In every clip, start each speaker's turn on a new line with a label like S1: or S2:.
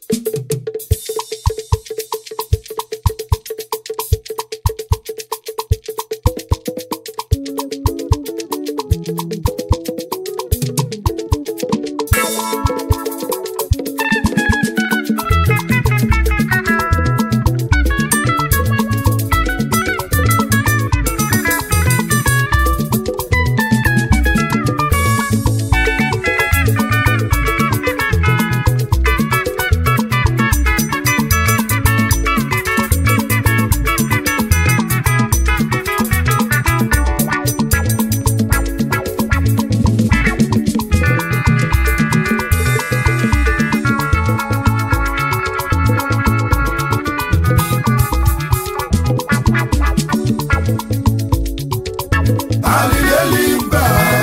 S1: alịlelimba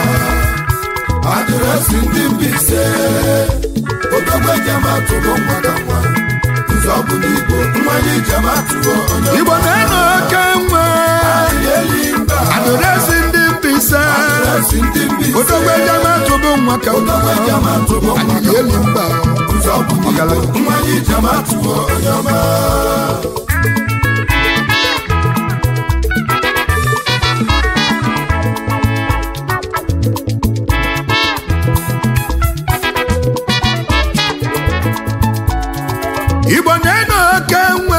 S1: adịrịsị ndị Mbaise odogbe jamatụgo nwa ka nwa nzọbụ n'igbo mmanya jamatụgo onye
S2: igbo na-eno oke nwe
S1: alịlelimba
S2: adịrịsị ndị Mbaise
S1: adịrịsị ndị Mbaise
S2: odogbe jamatụbụ nwa ka
S1: odogbe
S2: nwa
S1: jamatụgo nwa ka
S2: alịli
S1: nwa
S2: mba
S1: nzọbụ n'igbo mmanya jamatụgo onye ọma
S2: igbo na-eno oke nwe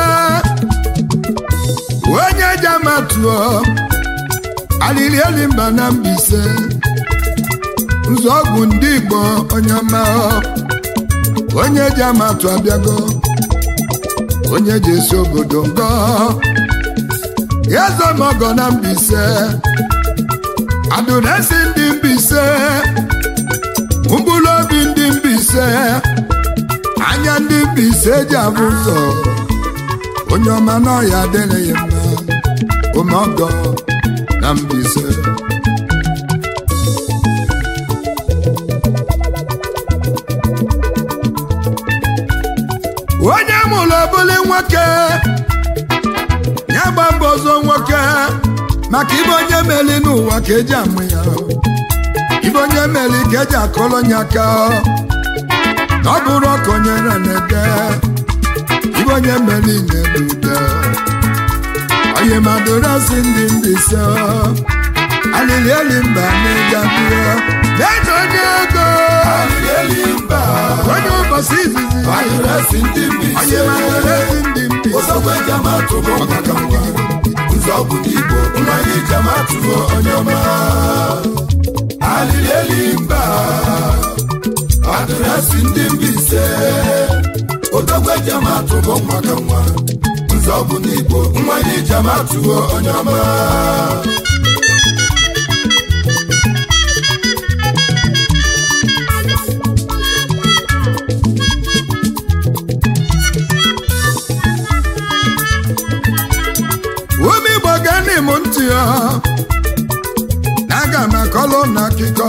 S2: onye jamatụọ alili elimba na Mbaise nzọgwụ ndị igbo onye ọma onye ji amatụ abịago onye ji esi obodo ngọ eze mọgọ na Mbaise adụresi ndị Mbaise mkpụrụ obi ndị Mbaise anya ndị Mbaise ji abụ ụzọ onye ọma n'ọya adịghị mma omeọgọ na Mbaise onye mụrụ ọbụla nwoke ya gba mbọ ọzọ nwoke maka ibe onye meli n'ụwa ka eji amụ ya ibe onye meli ka eji akọrọ ya aka na ọ bụrụ ọka onye na-ede ibe onye meli na-ede ude onye madorasi ndị Mbaise alili eli mba na-eja bụọ na-enye onye ego
S1: alịlelimba
S2: onye ụbọchị izizi
S1: adịrịsị ndị
S2: onye
S1: Mbaise
S2: madorasi ndị Mbaise
S1: odogbe jamatụgo nwa ka nwa nzọbụ n'igbo mmanya jamatụgo onye ọma alịlelimba adịrịsị ndị Mbaise odogbe jamatụgo nwa ka nwa nzọbụ n'igbo mmanya jamatụgo onye ọma
S2: ụmụ igbo gani m ntị ya na aga m akọlụ na akụkọ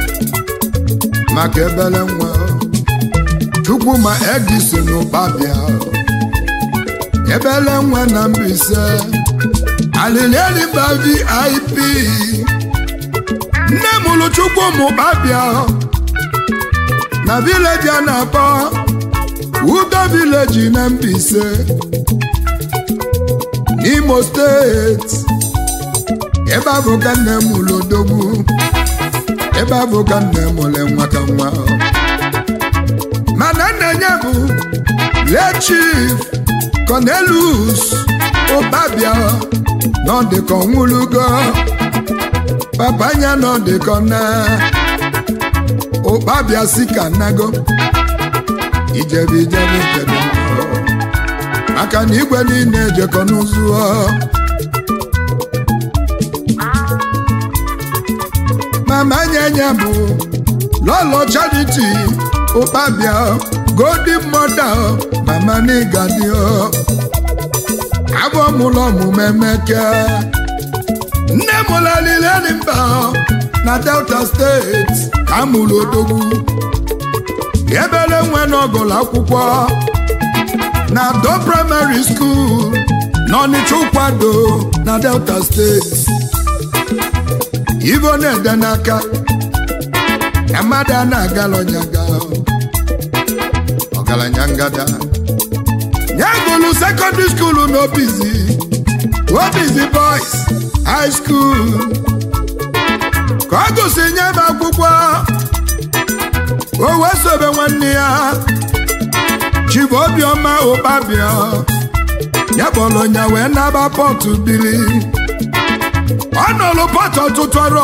S2: maka ebele nwa chukwu ma edison ụkpabịa ebele nwa na Mbaise alilieliba vip nne mụrụ chukwu mụkpabịa na vileji a na-akpọ udo vileji na Mbaise n'Imo steeti ebe abụ ka nne m ụlọ odogwu ebe abụ ka nne m ụlọ nwa ka nwa mana nna ya bụ le chief Cornelius ụkpabịa n'ọdịka ọnwụlugo papa nya n'ọdịka na ụkpabịa si ka nago ijebe ijebe ijebe maka na igwe niile ejekọ n'ụzụ mama nyanya bụ lọlọ charity ụkpabịa golden mother mama n'ịgadio abụọ mụlọ ọmụmụ emeke nne mụrụ alileli mba na delta steeti ka a mụrụ odogwu ebele nwe n'ọgụlụ akwụkwọ na do primary school n'Ọnịcha ụkwado na delta steeti ivo na-ede n'aka na mmadụ a na-agala ọnyaga ọ ọgaranya ngada ya gụlụ sekọndịrị skuulu n'obizi obizi boys high school ka ọ gụsị nye m akwụkwọ o wee sobe nwanne ya chibu obiọma ụkpabịa ya kpọrọ ya wee naba pọtụ biri ọ nọrụ pọtụ ọtụtụ ọrụ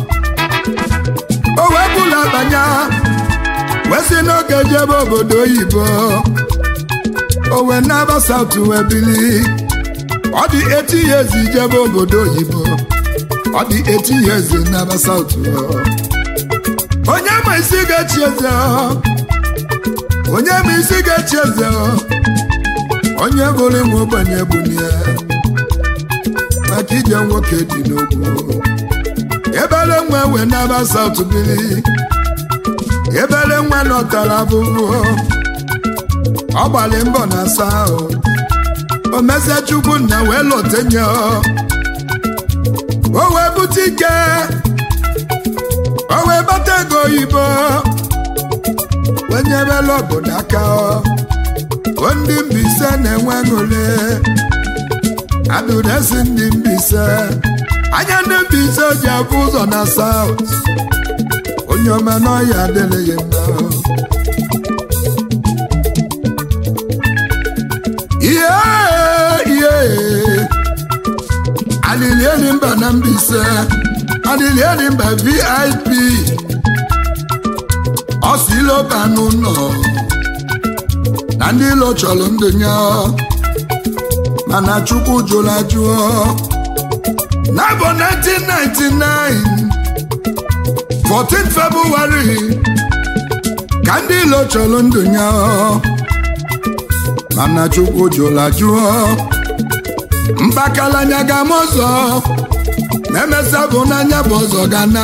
S2: o wee bụla banya wee si n'oge jebe obodo oyibo o wee naba saut wee bili ọ dị eti years jebe obodo oyibo ọ dị eti years naba saut onye ma isi ga-echi eze onye ma isi ga-echi eze onye bụrụ nwe ogbenye bunie maka ije nwoke dị n'ogwu ebere nwa wee naba saut bili ebere nwa nọtara abụbụ ọ gbalị mbọ na asa ahụ o mezie chukwu nna wee lotenye o wee bute ike o wee bata ego oyibo wee nyebela obodo aka o ndị Mbaise na-enwe ṅụle adụresi ndị Mbaise anya ndị Mbaise ji abụ ụzọ na saut onye ọma n'ọhịa adịrịghị mma ihe ihe alilieli mba na Mbaise alilieli mba vip ọsiloba n'ụlọ na ndị ilo chọrọ ndụ ya mana chukwu jụrụ ajụọ n'afọ 1999 14 February ka ndị ilo chọrọ ndụ ya mana chukwu jụrụ ajụọ mkpakalanya ga-ama ọzọ ma emesịa bụ n'anya bụ ọzọ ga na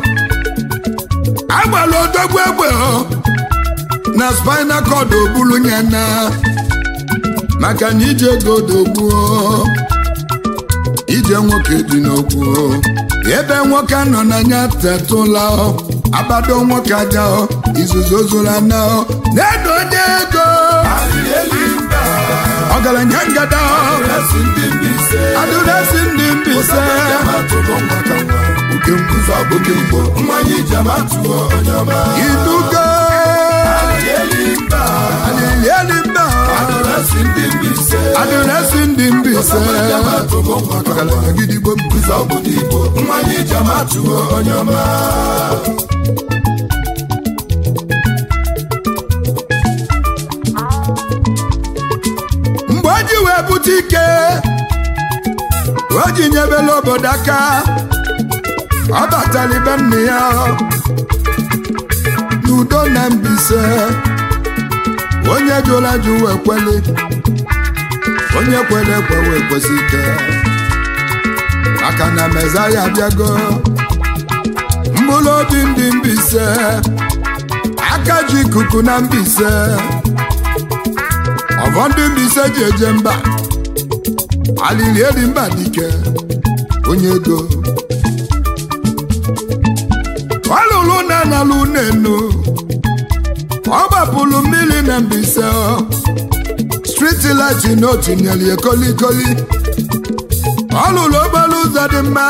S2: agbala odogwu egbe na spinal cord obulu ya na maka na ije ego dogbuo ije nwoke dị n'okwu ebe nwoke nọ n'anya tetụla abado nwoke aja izuzo zụrụ ana na-edo onye ego ọgaranya ngada adụresi ndị Mbaise idugo alilieli mba adụresi ndị Mbaise ọgaranya gidigbo
S1: onye ọma
S2: mgbe o ji wee bute ike o ji nyebela obodo aka ọ batara ibe nna ya n'udo na Mbaise onye jụrụ ajụ wee kwele onye kwere ekwe wee kwesị ike maka na mezaya abịago mkpụrụ obi ndị Mbaise aka ji ikuku na Mbaise ọvọ ndị Mbaise ji eje mba alili edi mba dike onye ego ọ lụrụ na analụ n'enu ọ gbapụrụ mmiri na Mbaise striti lati na o tinyere ya kolikoli ọ lụrụ okporo ụzọ dị mma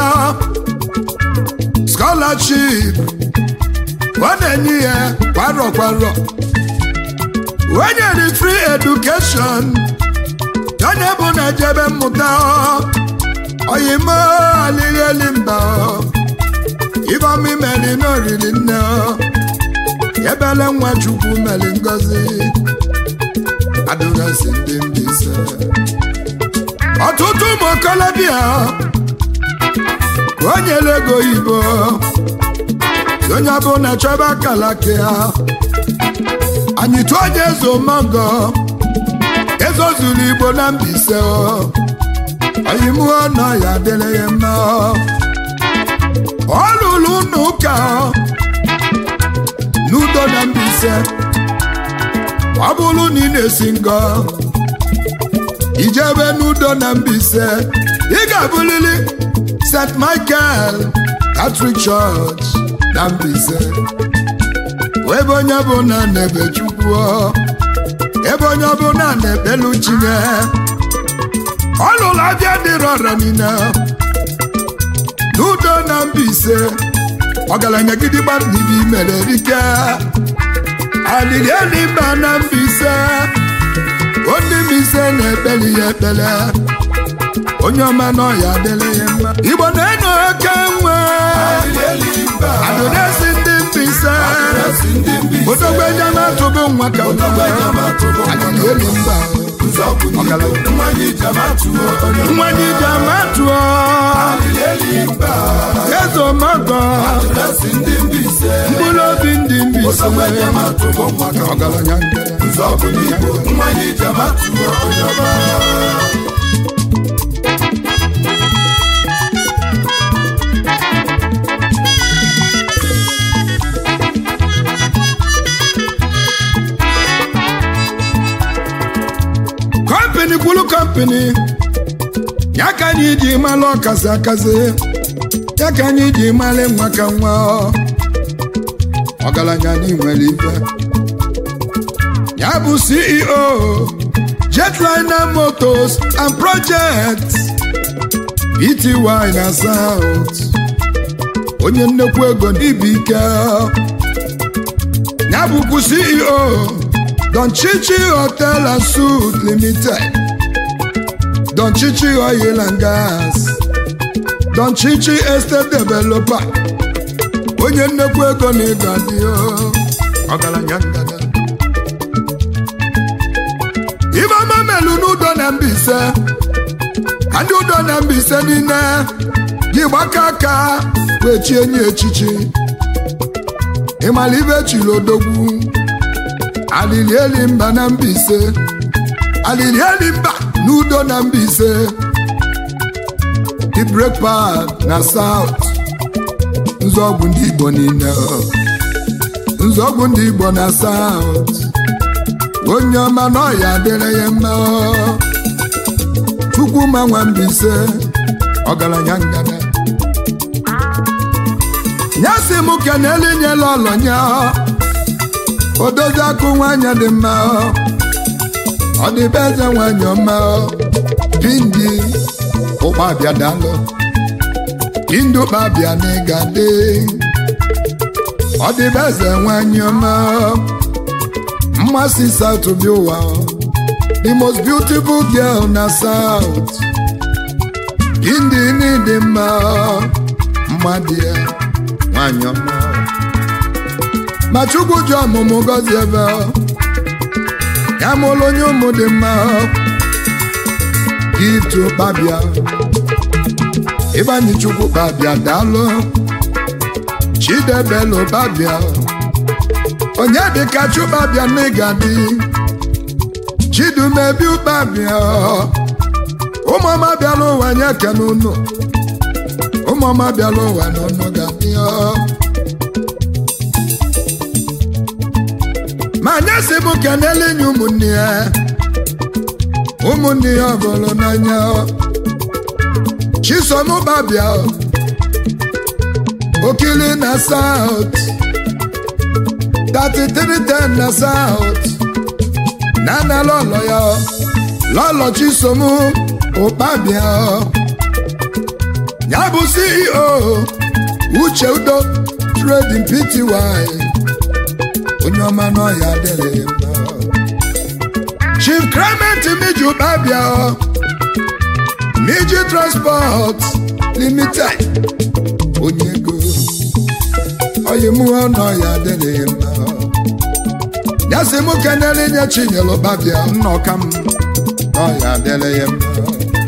S2: scholarship ọ na-enye ya kwarọ kwarọ onye dị free education onye bụ na ejebe mmụta oyimo alilieli mba ifeọma imeli n'oriri nne ebele nwa chukwu meli ngozi adụresi ndị Mbaise ọtụtụ ụmụ okolobịa ka o nyere ego oyibo onye bụ na chọba kalake ha anyị tụọ onye eze omongo eze zuru igbo na Mbaise oyimụọ nọ ya dịrị ya mma ọ lụrụ ụlọ ụka n'udo na Mbaise ọ bụrụ na ị na-esi ngọ ijebe n'udo na Mbaise ị ga-abụrịrị St. Michael Catholic Church na Mbaise ebe onye bụ na n'ebe Chukwu ebe onye ọbụla na-ekpelu chinye ọ lụrụ abịa dịrị ọra niile n'udo na Mbaise ọgaranya gidigba n'ibi mere rike alili elimba na Mbaise ndị Mbaise na-ekpeli ya ekpele onye ọma n'ọya adịla ya mma igbo na-eno oke nwe adụresi ndị Mbaise odogbeja tụbụ nwa ka alili elimba
S1: mmanya
S2: ije amatụọ eze ọmọgọ mkpụrụ obi ndị Mbaise ọgaranya ngere kọmpini kwulu kọmpini ya ka anyị ji malụ ọkazi akazi ya ka anyị ji malị nwa ka nwa ọgaranya anyị nwere ife ya bụ CEO Jetliner Motors and Projects Pty na South onye nnekwu ego n'ibi ike ya bụkwu CEO Don Chichi Hotel and Suit Limited Don Chichi Oil and Gas Don Chichi Estate Developer onye nnekwu ego na ịga dị ọgaranya ngada Ifeọma melu n'udo na Mbaise ka ndị udo na Mbaise niile gị gbaka aka wee chie enyi echichi ịmala ibe chiri odogwu alili eli mba na Mbaise alili eli mba n'udo na Mbaise the break pad na South nzọgwụ ndị Igbo niile nzọgwụ ndị Igbo na South onye ọma n'ọya adịrị ya mma Chukwu ma nwa Mbaise ọgaranya ngada nyasị m kenelu nyela ọlọnya odozi akụ nwanyị dị mma ọ dịbe eze nwanyị ọma pindi ụkpabịa dalụ pindi ụkpabịa na ịga dị ọ dịbe eze nwanyị ọma mmasị South bi ụwa the most beautiful girl na South pindi n'ịdị mma mmadụ ya nwanyị ọma ma chukwu ji ọmụmụ gọzie ebe ya mụrụ onye ụmụ dị mma gitu kpabịa ịbanye chukwu kpabịa daalụ chidebelu kpabịa onye dịka chukpabịa n'ịgadị chidumebi ụkpabịa ụmụọma bịala ụwa nye kene unu ụmụọma bịala ụwa n'ọnụ gadị ma nye si m kenele nye ụmụnne ya ụmụnne ya ọbụrụ n'anya chisom babịa okili na South 3310 na South nana lọlọ ya lọlọ chisom ụkpabịa ya bụ CEO uche udo trading Pty onye ọma n'ọhịa adịghị mma Chief Clement Miji Ụkpabịa Miji Transport Limited onye ego oyimụọ n'ọhịa adịghị mma ya si mụ kenere nye Chinyere Ụkpabịa nnọka m n'ọhịa adịghị mma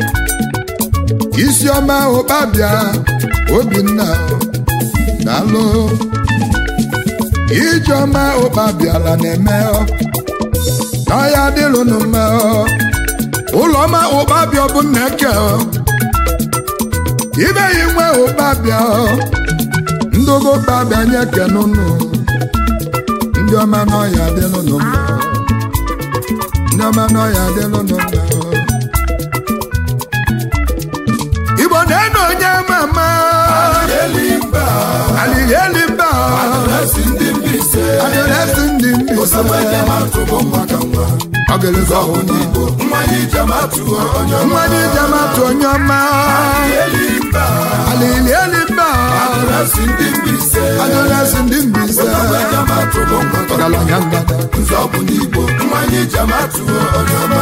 S2: Isiọma Ụkpabịa Obinna daalụ ijeọma ụkpabịala na-eme n'ọya dịlụnụ mma ụlọma ụkpabịa bụ nna eke ibeghị nwe ụkpabịa ndogo ụkpabịa nye kenụnụ ndị ọma n'ọya dịlụnụ mma ndị ọma n'ọya dịlụnụ mma igbo na-eno onye mama alili elimba
S1: Adịrịsị ndị Mbaise
S2: adịrịsị ndị Mbaise
S1: Osama Enyematu bụ nwa ka nwa
S2: ọgịlịga
S1: ọ bụ n'igbo mmanya jamatu onye ọma
S2: mmanya jamatụ onye ọma
S1: elimba
S2: alili elimba
S1: adịrasị ndị Mbaise
S2: adịrasị ndị Mbaise
S1: odogwu jamatu bụ mmadụ
S2: ọgaranya ngada
S1: nzọ bụ n'igbo mmanya jamatu onye ọma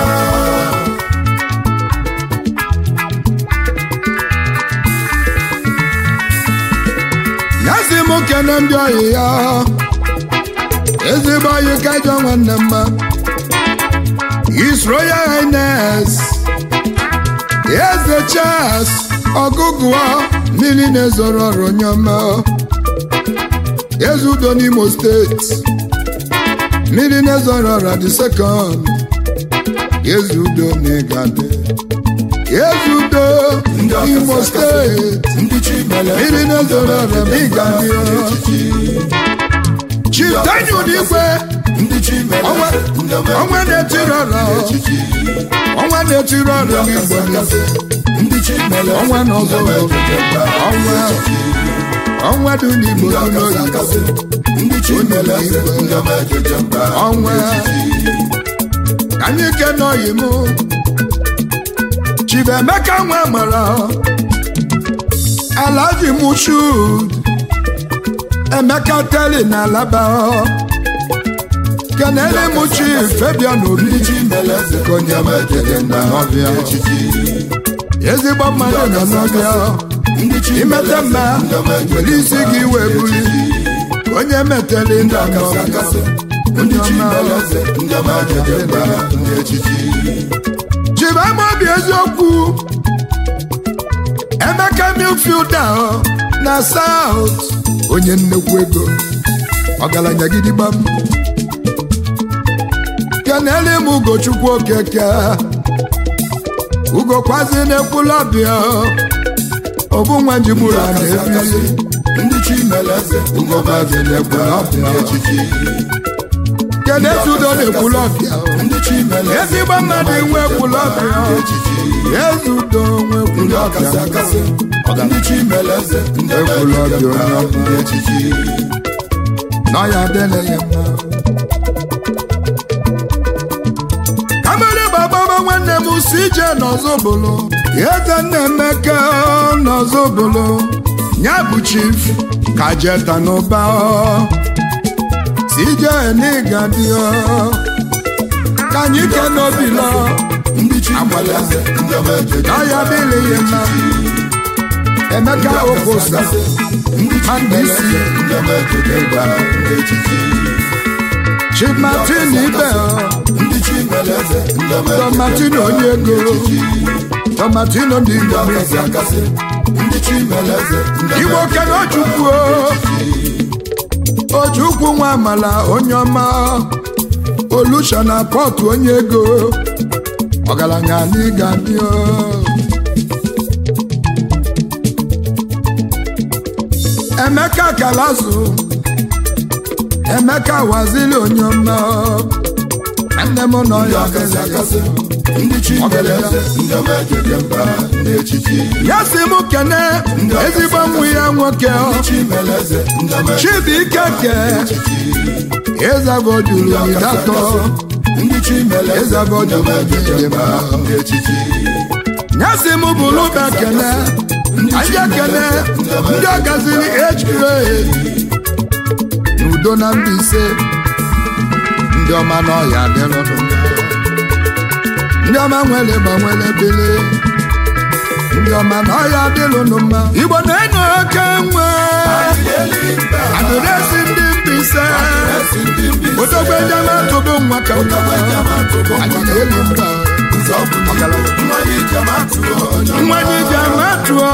S2: ya si m kene ndị ọyị ya ezigbo ọyị kajọ nwanne mma His Royal Highness Eze Charles ọgụgụọ mmiri na-ezoro ọrụ onye ọma Eze udo n'Imo steeti mmiri na-ezoro ọrụ dị sekọnd Eze udo n'Igade Eze udo n'Imo steeti
S1: ndị chimele
S2: mmiri na-ezoro ọrụ n'Igade Chief Daniel Igwe
S1: ndị chimele
S2: ọnwa
S1: ndị ọma
S2: ọnwa na-etiri ọrụ ọnwa na-etiri ọrụ n'Igbo niile.
S1: ndị chimele
S2: ọnwa na ọzọ ọnwa ọnwa dị n'Igbo dị n'oyi
S1: ndị chimele ndị ọma ejeje mba
S2: ọnwa ka anyị kenọghị m Chibemeka nwa mara Alhaji Mushud Emeka Teli na Alaba kenele m Chief Fabian Obi
S1: ndị chimele ndị ọma ejeje mba
S2: n'ọbịa ezigbo mmadụ nọ n'ọbịa
S1: ndị chimele
S2: imete mma
S1: ndị ọma
S2: were isi gị wee buli onye metele ndị anọ
S1: akasị ndị chimele ndị ọma ejeje mba ndị echichi
S2: chibama obi eziokwu emeka milfielda na saut onye nnekwu ego ọgaranya gidigbam kenele m ugochukwu okeke ugokwazi n'ekwulọbịa ọbụ nwa jigburu a na-ebili
S1: ndị chimele
S2: ugokwazi n'ekwulọbịa
S1: echichi
S2: kenesi udo na-ekwulọbịa
S1: ndị chimele
S2: ezigbo mmadụ nwe ekwulọbịa ezi udo nwe
S1: ndị ọkasị
S2: ekwulọbịa
S1: akasị ndị chimele ndị ọma
S2: Ekwulọbịa
S1: ejeje mba
S2: onye ọma.
S1: ndị echichi
S2: na ya adịla ya mma kamere bababa nwanne m si ije n'ọzọbolo eze nna emeka n'ọzọbolo ya bụ chief ka jeta n'ụba si ije n'ịga dị ka anyị ke n'obi lọ
S1: ndị chimele ndị ọma ejeje
S2: na ya adịla ya mma emeka okosa
S1: ndị
S2: Mandisi.
S1: chimele ndị ọma ejeje mba ndị echichi
S2: chief martin ibe
S1: ndị chimele ndị ọma
S2: Don Martino onye ego Don Martino ndị
S1: ndị ọkasị
S2: Indonesia
S1: akasị ndị chimele ndị
S2: Igbo kere Ojukwu Ojukwu nwa amala onye ọma Olusha na pọtụ onye ego ọgaranya n'ịga dị Emeka Kalazu Emeka Waziri onye ọma nne m nọ
S1: ndị
S2: ya
S1: ọkasị
S2: dịrị ya.
S1: akasị ndị chimele ndị ọma ejeje mba ndị echichi
S2: ya si m kene ezigbo nwa ya nwoke
S1: ndị chimele ndị ọma
S2: Chibuike ke ezagoduru idatọ
S1: ndị chimele ndị
S2: ezagoduru
S1: ọma ejeje mba ndị echichi
S2: ya si m bụrụ ụba kene anyị ekene ndị ọgaziri ejire n'udo na Mbaise ndị ọma n'ọhịa dịrụnụ ndị ọma nwere gbanwere bili ndị ọma n'ọhịa dịrụnụ mma Igbo na-enyo oke nwe adịrịsị ndị Mbaise odogbe jama tụbụ nwa ka nwa anyị na-eli mba mmanya ji ama tụọ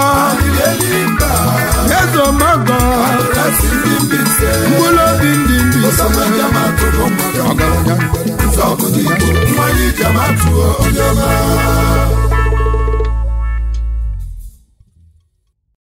S2: eze ọmọgọ mkpụrụ obi ndị Mbaise ọgaranya
S1: Nzọbụ n'Igbo, mmanya iji amatụ onye ọma